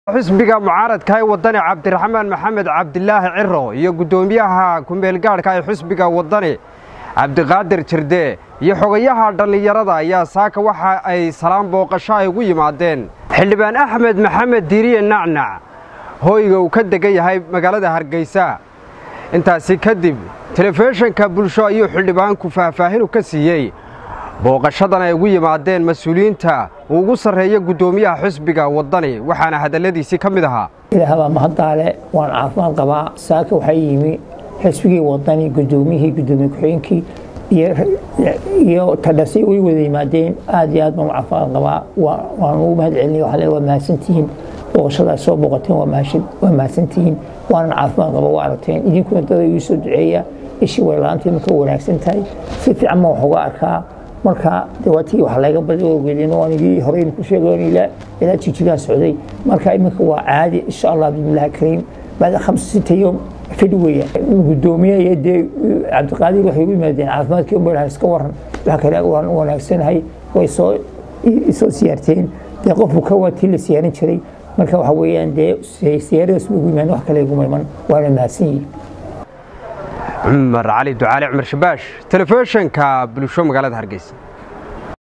xisbiga mucaaradka ee wadani cabdiraxmaan maxamed cabdilaahi ciro iyo guddoomiyaha kumeelgaadhka ee xisbiga wadani cabdiqaadir jirde iyo xogayaha dhallinyarada ayaa saaka waxa ay salaan booqasho ay ugu yimaadeen xildhibaan axmed maxamed diiriye nacnac hoyga uu ka degan yahay magaalada hargeysa intaasi kadib telefishinka bulsho ayuu xildhibaanku faahfaahinu ka siiyey booqashadan ay ugu yimaadeen mas-uuliyiinta uu ugu sarreeya guddoomiyaha xisbiga wadani waxaana hadalladiisii ka mid ahaa ilaahbaa mahaddaale waan caafimaad qabaa saaka waxaa yimi xisbigii wadani guddoomiyihii guddoomiye ku-xigeenkii iyo tadhasay way wada yimaadeen aad iyo aad baan u caafimaad qabaa waan ugu mahad celinay waxaa le waa mahadsantihiin booqashadaas soo booqateen waa mahadsantihiin waanan caafimaad qaba waa aragteen idinkuna dada igu soo duceeya ishii waylaantii marka wanaagsan tahay si fiican baan wax uga arkaa marka dawaatii wax laga badi ogeedin waan igii horeyna ku sheegoon ilaa jijigaa socday marka iminka waa caadi insha allah bismillahi kariim baada khamsa sita yom fidh weeya guddoomiye dee cabdiqaadir waxay ugu yimaadeen caafimaadkii umalaha iska waran wax kale waan u wanaagsanahay way soo isoo siyaarteen dee qofku ka waa tii la siyaarin jiray marka waxa weeyaan dee siyaaradaas ugu yimaadeen wax kale iguma iman waana mahadsan yihin cumar cali ducaale cumar shabaash telefishinka bulsho magaalada hargeysa